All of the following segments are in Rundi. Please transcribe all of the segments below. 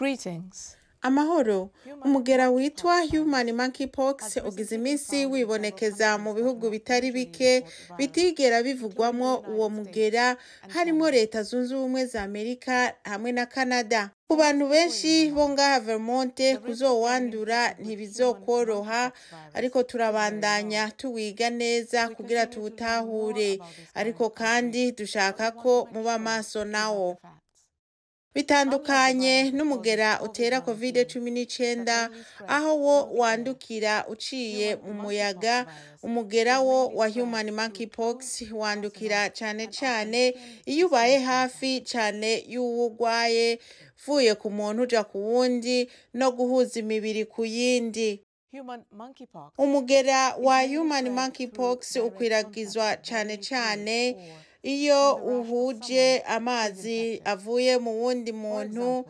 Greetings. Amahoro, umugera witwa Human Monkeypox ugize iminsi wibonekeza mu bihugu bitari bike bitigera bivugwamwo uwo mugera harimo leta zunze ubumwe za Amerika hamwe na Canada. Ku bantu benshi bo ngaha Vermont kuzowandura ntibizokworoha ariko turabandanya tuwiga neza kugira tuwutahure ariko kandi dushaka ko muba maso nawo. bitandukanye n'umugera utera covid cumi n'icyenda aho wo wandukira uciye mu muyaga umugera wo wa human monkeypox wandukira cyane cyane iyo ubaye hafi cyane y'uwo urwaye uvuye ku muntu uja ku wundi no guhuza imibiri ku yindi Human monkeypox. umugera wa human monkeypox ukwiragizwa cyane cyane iyo uhuje amazi avuye mu wundi muntu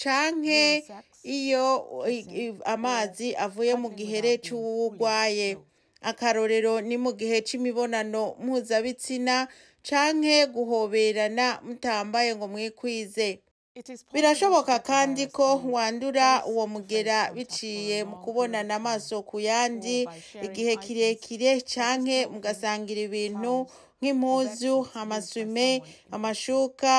canke iyo i- i- amazi avuye mu gihere c'uwo urwaye akarorero ni mu gihe c'imibonano mpuzabitsina canke guhoberana mutambaye ngo mwikwize It is possible birashoboka to kandi virus ko in wandura face uwo to mugera face contact biciye for a mu long kubonana period of amaso ku time, yandi or by sharing igihe items kirekire such as canke clothing, mugasangira ibintu towels, nk'impuzu or backpacks used by amasume someone else. amashuka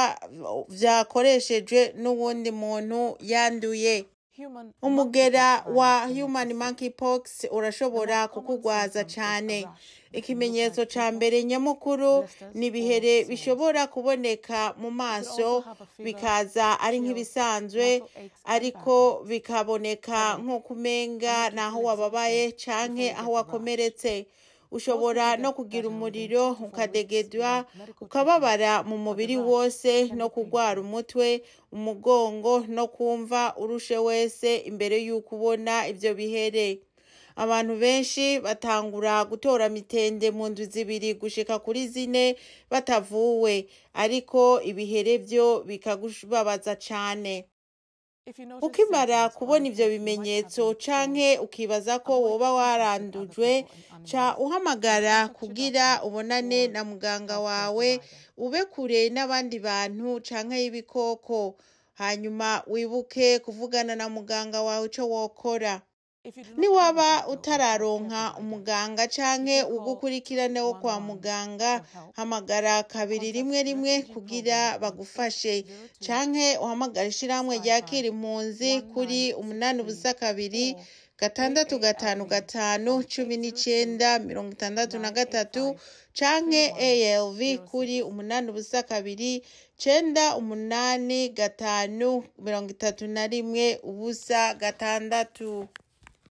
vyakoreshejwe n'uwundi muntu yanduye Human umugera monkeypox wa virus human connected monkeypox urashobora The most common kukugwaza symptom is a cane rash. It can look ikimenyetso like ca fever, mbere nyamukuru blisters, ni or ibihere sores. bishobora kuboneka mu You could maso also have a fever, bikaza ari chills, nk'ibisanzwe muscle aches, and ariko back pains. bikaboneka Headache, nko kumenga and naho mental wababaye exhaustion canke before you aho get the rash. wakomeretse Most ushobora people no get kugira better within umuriro two to four weeks ukadegedwa without medical treatment, ukababara mu but the mubiri rash wose can no be kugwara painful. umutwe umugongo no kumva urushe wese imbere y'uko ubona ivyo bihere abantu benshi batangura gutora mitende mu ndwi zibiri gushika kuri zine batavuwe ariko ibihere vyo bikakubabaza cane If you notice ukimara symptoms or kubona ivyo you might have bimenyetso been canke exposed, ukibaza ko avoid woba contact with other warandujwe people and ca animals. uhamagara Contact your kugira doctor ubonane or na muganga healthcare wawe provider. ube kure n'abandi bantu canke y'ibikoko hanyuma wibuke kuvugana na muganga wawe ico wokora If you do not have a niwaba doctor or healthcare utararonka provider, umuganga you canke can call ugukurikirane wo kwa 111 muganga for help. hamagara kabiri Contact rimwe rimwe refugee kugira program on bagufashe 602 canke uhamagara ishirahamwe 55 ryakira impunzi kuri umunani 1963 ubusa kabiri or gatandatu gatanu AARP gatanu on cumi 802 n'icenda mirongo itandatu na gatatu 985 canke ALV 2106. kuri umunani ubusa kabiri cenda umunani gatanu mirongo itatu na rimwe ubusa gatandatu